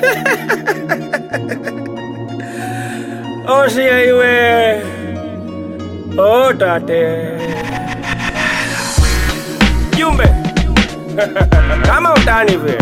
Osia iwe otate jumbe kama utani vile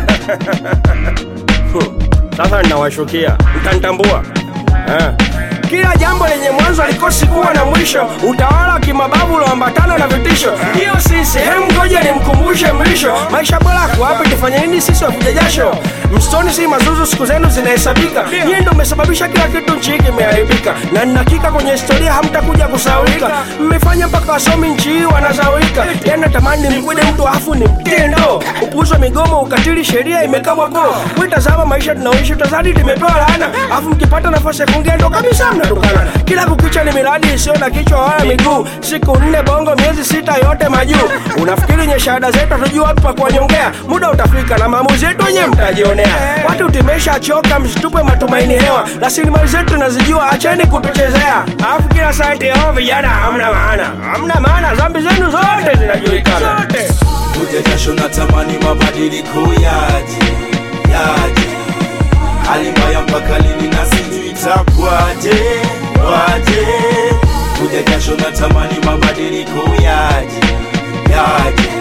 sasa ninawashukia mtanitambua eh. Kila jambo lenye mwanzo alikosi kuwa na mwisho. Utawala wa kimabavu uloambatana na vitisho, hiyo si sehemu. Ngoja nimkumbushe mlisho, maisha bora kuwapi? Tufanye nini sisi wakuja jasho? Msitoni si mazuzu, siku zenu zinahesabika. Nyie ndo mmesababisha kila kitu nchi hii kimeharibika, na ninakika kwenye historia hamtakuja kusaulika. Mmefanya mpaka wasomi nchi hii wanasaulika. Yani natamani mkwede mtu afu ni mtendo, upuuzi wa migomo, ukatili, sheria imekabwa koo. Witazama maisha tunaoishi, utazadi limepewa laana, afu mkipata nafasi ya kuongea ndo kabisa mnatukana. Kila kukicha ni miradi isiyo na kichwa wala miguu, siku nne bongo, miezi sita yote majuu. Unafikiri nye shahada zetu hatujua wapi pa kuwanyongea? Muda utafika na maamuzi yetu wenyewe mtajionea. Watu tumesha choka, msitupe matumaini hewa, rasilimali zetu tunazijua, acheni kutuchezea. Alafu kila saa eti hao vijana hamna maana, hamna maana, dhambi zenu zote zinajulikana. kuja jasho na tamani mabadiliko yaje yaje hali mbaya mpaka lini na sijui itakwaje waje kuja jasho na tamani mabadiliko yaje yaje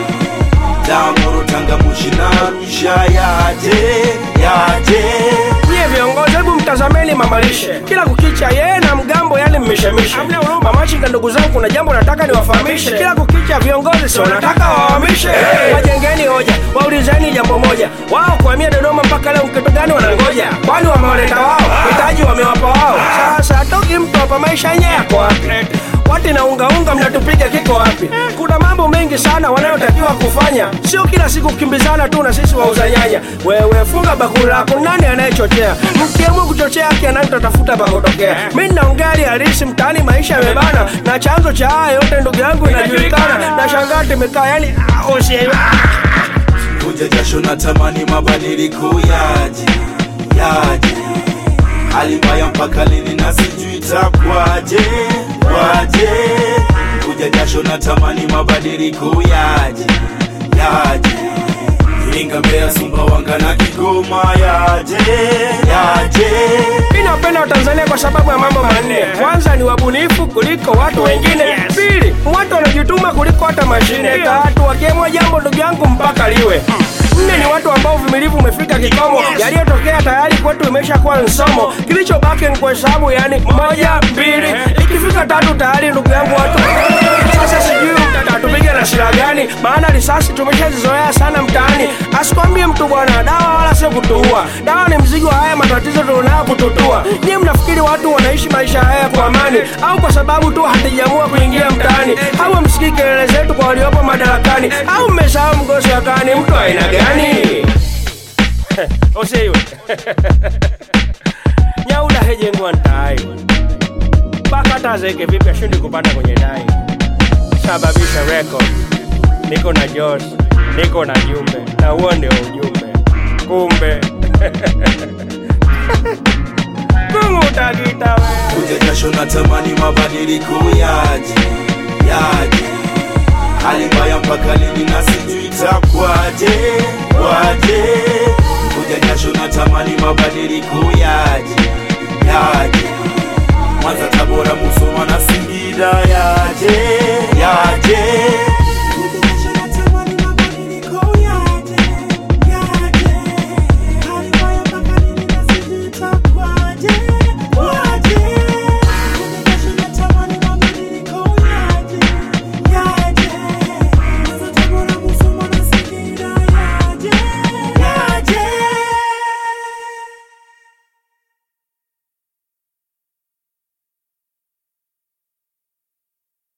damoro tangamushi na arusha yaje yaje Nyie viongozi, hebu mtazameni mamalishe, kila kukicha yeye na mgambo, yani mmeshamishe. Mamachinga, ndugu zangu, kuna jambo nataka niwafahamishe. Kila kukicha viongozi si wanataka wawamishe, wajengeni hoja, waulizeni jambo moja, wao kuhamia Dodoma mpaka leo kitu gani wanangoja? Kwani wamewaleta wao, mitaji wamewapa wao. Sasa toki mtu hapa, maisha yenyewe yako wapi? Wati na unga unga mnatupiga kiko wapi? Kuna mambo mengi sana wanayotakiwa kufanya, sio kila siku kukimbizana tu na sisi wauza nyanya. Wewe funga bakuli lako, nani anayechochea? Mkiamua kuchochea haki ya nani tutatafuta pa kutokea? Mimi naongea hali halisi mtaani, maisha yamebana, na chanzo cha haya yote ndugu yangu inajulikana. Na shangaa tumekaa yani osie kuja jasho na tamani mabadiliko yaje yaje hali mbaya mpaka lini na sijui itakwaje waje kuja jasho na tamani mabadiliko yaje yaje Iringa, Mbeya, Sumbawanga na Kigoma yaje yaje Mimi napenda Watanzania kwa sababu ya mambo manne. Kwanza ni wabunifu kuliko watu wengine. Pili, watu wanajituma kuliko hata mashine. Tatu, wakiamua jambo ndugu yangu mpaka liwe. Nne ni watu ambao uvumilivu umefika kikomo, yaliyotokea tayari kwetu imeshakuwa nsomo. Kilichobaki ni kuhesabu, yani moja, mbili, ikifika tatu tayari ndugu yangu watu sasa sijui mtatupiga na silaha gani, maana risasi tumeshazizoea sana mtaani. Asikwambie mtu bwana, dawa wala sio kutuua. Dawa ni mzigo wa haya matatizo tulionayo kututua. Nyie mnafikiri watu wanaishi maisha haya kwa amani, au kwa sababu tu hatujaamua kuingia mtaani? Au msikii kelele zetu kwa waliopo madarakani? Au mmesahau mgosi wa kani mtu aina gani? Osiwe nyauda hejengwa ntai mpaka hata azeke vipi ashindi kupanda kwenye dai sababisha record niko na Jos, niko na jumbe na huo ndio ujumbe. Kumbe kungu utakita we kuja jasho na tamani mabadiliko yaje yaje hali mbaya mpaka lini na sijui itakwaje waje